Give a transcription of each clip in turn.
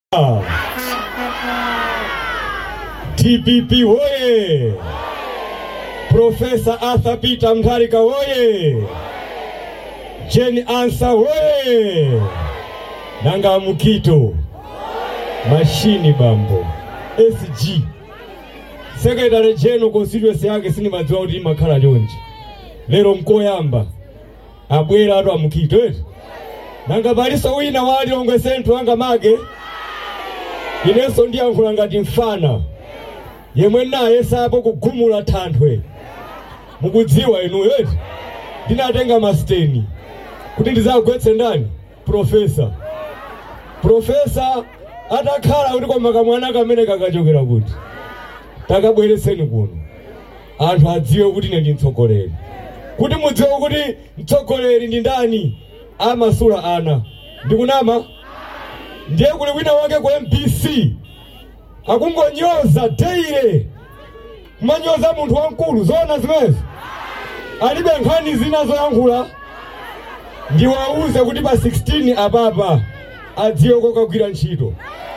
TPP woye! Profesa Arthur Peter Mutharika woye! Jane Ansa woye! Nanga Mukito mashini bambo SG Secretary General constituency yake sinimadziwa kuti imakhala chonchi lero mkoyamba abwera atu amukito eti nanga paliso wina wali ongwe senthu anga mage inenso ndiyankhula ngati mfana yemwe naye sapo kugumula thanthwe mukudziwa inuyo eti ndinatenga masiteni kuti ndizagwetse ndani profesa profesa atakhala kuti koma kamwana kamene kakachokera kuti takabwereseni kuno anthu adziwe kuti ine ndi mtsogoleri kuti mudziwe kuti mtsogoleri ndi ndani amasula ana ndikunama ndiye kuli wina wake ku MPC akungonyoza teire kumanyoza munthu wamkulu zoona zimenezo alibe nkhani zina zoyankhula ndiwauze kuti pa 16 apapa adziwe kokagwira ntchito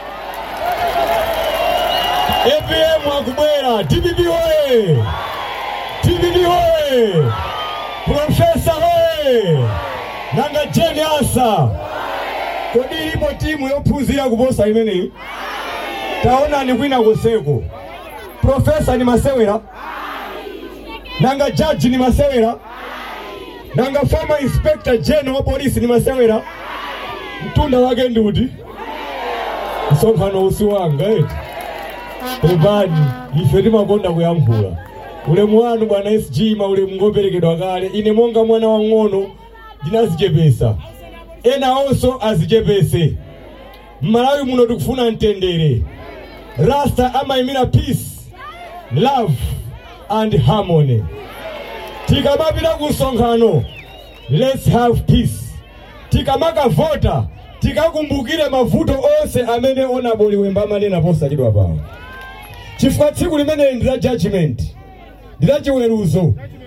APM akubwera TPP hoye TPP hoye Profesa hoye nanga Jane Ansa kodi ilipo timu yophunzira kuposa imeneyi taonani kwina kuseko profesa ni masewera nanga jaji ni masewera nanga former inspector general wa polisi ni masewera mtunda wake ndi uti msonkhano usi wanga eti pepani ife timakonda kuyankhula ulemu wanu bwana sg ma ulemu ngoperekedwa kale ine monga mwana wang'ono ndinazichepesa ena onso azichepese mmalawi muno tikufuna mtendere rasta amayimira peace love and harmony tikamapita ku msonkhano let's have peace tikamakavota tikakumbukire mavuto onse amene onaboli wemba amanena posachedwa pawo chifukwa tsiku limeneli ndi la judgment ndi la chiweruzo